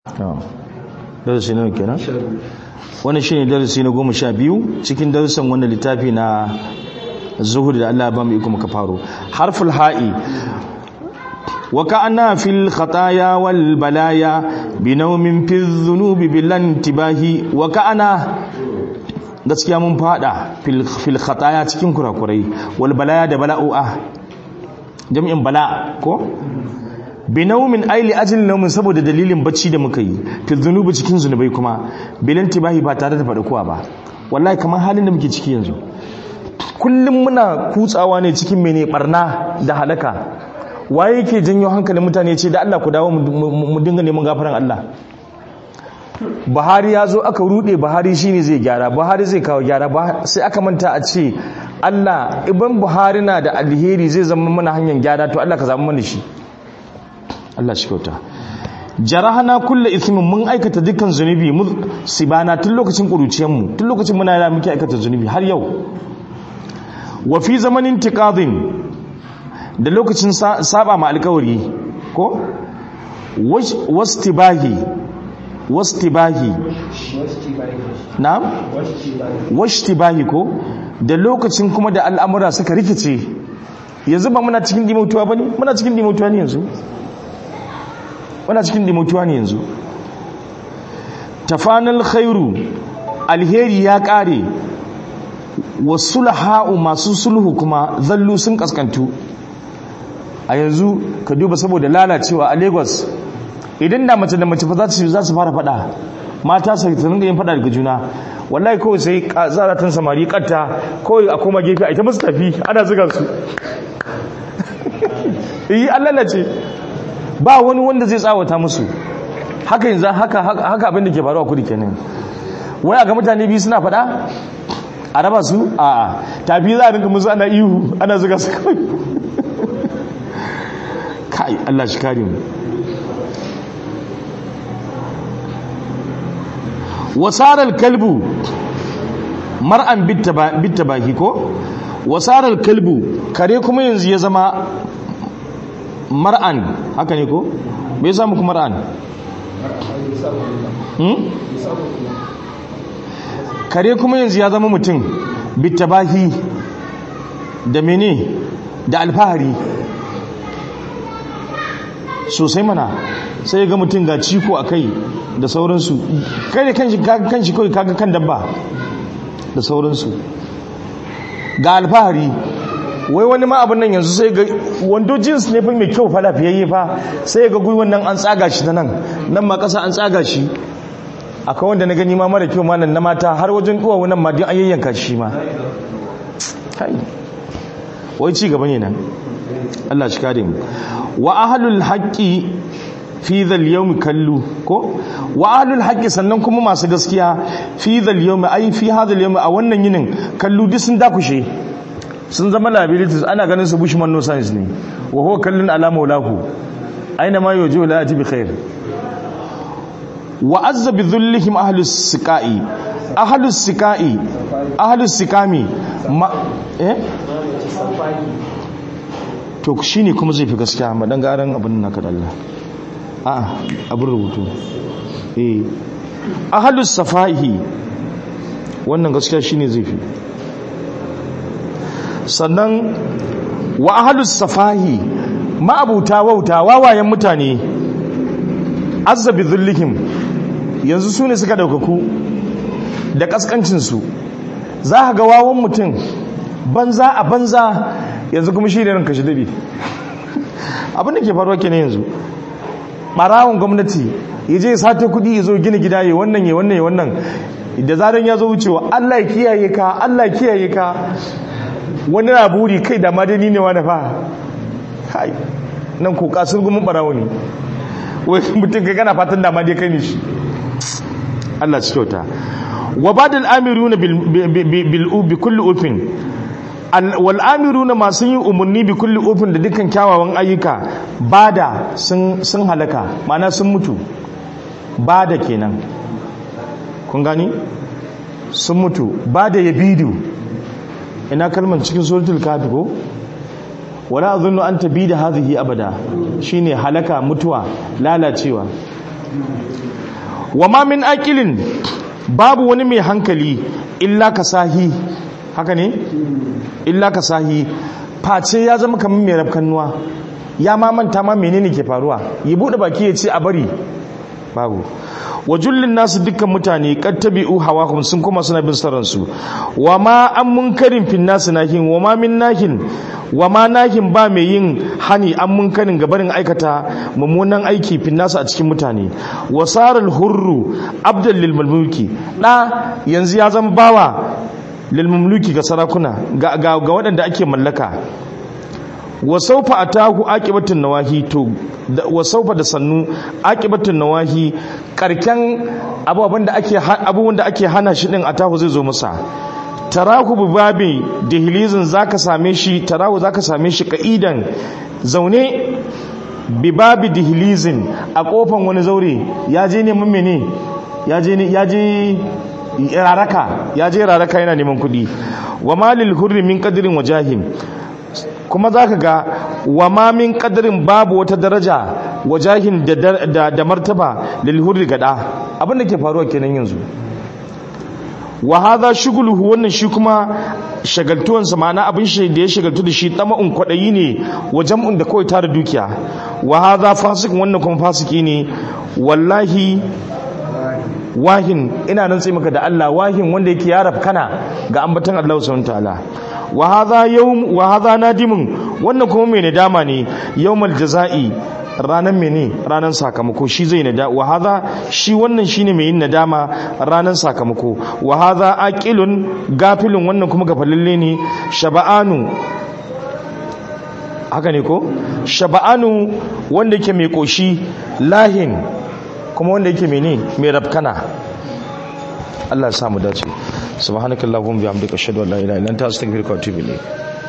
darasi nawa kenan wani shine darasi na goma sha biyu cikin darussan wannan littafi na zuhud da Allah ba mu iko muka faro harful ha'i wa ka'anna fil khataya wal balaya bi nawmin fi dhunubi bil intibahi wa ka'ana gaskiya mun fada fil fil khataya cikin kurakurai wal balaya da bala'u'a jami'in bala ko bi naumin aili ajin naumin saboda dalilin bacci da muka yi fi zunubi cikin zunubai kuma bilin tibahi ba tare da faɗakuwa ba wallahi kamar halin da muke ciki yanzu kullum muna kutsawa ne cikin mene barna da halaka waye yake janyo hankalin mutane ce da Allah ku dawo mu dinga neman gafaran Allah Buhari ya zo aka rude Buhari shine zai gyara Buhari zai kawo gyara sai aka manta a ce Allah iban Buhari na da alheri zai zama mana hanyar gyara to Allah ka zama mana shi Allah shi kyauta jarahana kulle ithmin mun aikata dukkan zunubi sibana tun lokacin kuruciyar mu tun lokacin muna da muke aikata zunubi har yau wa fi zamanin tiqadin da lokacin saba ma alkawari ko wastibahi wastibahi na'am washtibahi ko da lokacin kuma da al'amura suka rikice yanzu ba muna cikin dimautuwa bane muna cikin dimautuwa ne yanzu wana cikin dimutuwa ne yanzu tafanal khairu alheri ya kare wasu laha'u masu sulhu kuma zallu sun kaskantu a yanzu ka duba saboda lalacewa a lagos idan da mace da mace fa za su fara fada mata su ta ringa yin fada daga juna wallahi kawai sai zaratan samari katta kawai a koma gefe a ita musu tafi ana ziga su yi an lalace ba wani wanda zai tsawata musu haka yanzu haka haka abin da ke faruwa kudi kenan wai ga mutane biyu suna faɗa a raba su a a tafi za a rinka musu ana ihu ana zuga su kawai kai Allah shi kare mu wasarar kalbu mar'an bitta baki ko wasarar kalbu kare kuma yanzu ya zama mar'an haka ne ko bai samu kuma mar'an kare kuma yanzu ya zama mutum bitabahi da mene da alfahari sosai mana sai ga mutum ga ciko a kai da sauransu kai da kanshi kawai kaga kan dabba da sauransu ga alfahari wai wani ma abin nan yanzu sai ga wando jins ne fa mai kyau fa lafiyayye fa sai ga gwiwan nan an tsaga shi ta nan nan ma kasa an tsaga shi akwai wanda na gani ma mara kyau ma nan na mata har wajen duwawu nan ma din an yayyanka shi ma kai wai ci gaba ne nan Allah shi kare mu wa ahlul haqqi fi dhal yawm kallu ko wa ahlul haqqi sannan kuma masu gaskiya fi dhal yawm ai fi hadha al yawm a wannan yinin kallu duk sun dakushe sun zama liabilities ana ganin su bushman no science ne wa huwa kallun ala maulahu aina ma yuju la ati bi khair wa azza bi dhullihim ahlus siqai ahlus siqai ahlus sikami ma eh to shine kuma zai fi gaskiya ma dan garan abin naka da Allah a abin rubutu eh ahlus safaihi wannan gaskiya shine zai fi sannan wa ahlus safahi ma'abuta wauta wawayen mutane azzabi dhullihim yanzu su ne suka daukaku da kaskancinsu za ka ga wawan mutum banza a banza yanzu kuma shi ne ranka shi daɗe abin da ke faruwa ke yanzu ɓarawon gwamnati ya je sata kuɗi ya zo gina gida ya wannan ya wannan ya wannan da zaran ya zo wucewa allah ya kiyaye ka allah ya kiyaye ka wani na buri kai da madani ne wani fa hai nan ko kasar gumin barawo ne wai mutum kai kana fatan da ma dai kai ne shi Allah ci kyauta wa badal amiruna bil bi kulli ufin wal amiruna masu yin umarni bi kulli ufin da dukkan kyawawan ayyuka bada sun sun halaka ma'ana sun mutu bada kenan kun gani sun mutu bada yabidu ina kalmar cikin suratul kafi ko wala azunnu an tabida hadhihi abada shine halaka mutuwa lalacewa wa ma min aqilin babu wani mai hankali illa ka sahi haka ne illa ka sahi face ya zama kamar mai rafkannuwa ya ma manta ma menene ke faruwa yi bude baki ya ce a bari babu wa jullin nasu dukkan mutane kattabi'u hawahum sun kuma suna bin saransu wa ma an munkarin fin nasu nahin wa ma min nahin wa ma nahin ba mai yin hani an munkarin gabarin aikata mummunan aiki fin nasu a cikin mutane wa saral hurru abdal lil mulki da yanzu ya zama bawa lil mulki ga sarakuna ga ga waɗanda ake mallaka wa saufa atahu aqibatun nawahi to wa saufa da sannu aqibatun nawahi karken abubuwan da ake abubuwan da ake hana shi din atahu zai zo masa tarahu bi babi dihilizin zaka same shi tarahu zaka same shi kaidan zaune bi babi dihilizin a kofan wani zaure ya je neman mene ya je ya je raraka ya je raraka yana neman kuɗi wa malil hurri min qadrin wajahin kuma za ka ga wa mamin kadarin babu wata daraja wajahin da martaba lilhurri gada abinda ke faruwa kenan yanzu wa hadha shuguluhu wannan shi kuma shagaltuwansa ma'ana abin shi da ya shagaltu da shi tama'un kwaɗayi ne wa jam'un da kawai tara dukiya wa hadha fasikin wannan kuma fasiki ne wallahi wahin ina nan sai maka da Allah wahin wanda yake ya kana ga ambatan Allah subhanahu wa ta'ala wa hadha yawm wa hadha nadimun wannan kuma mai nadama ne yawmal jazai ranan mene ranan sakamako shi zai nada wa hadha shi wannan shine mai yin nadama ranan sakamako wa hadha aqilun gafilun wannan kuma gafalalle ne shaba'anu haka ne ko shaba'anu wanda yake mai koshi lahin kuma wanda yake mene mai rafkana Allah ya samu dace subhanakallahumma bihamdika ashhadu an la ilaha illa anta astaghfiruka wa atubu ilayk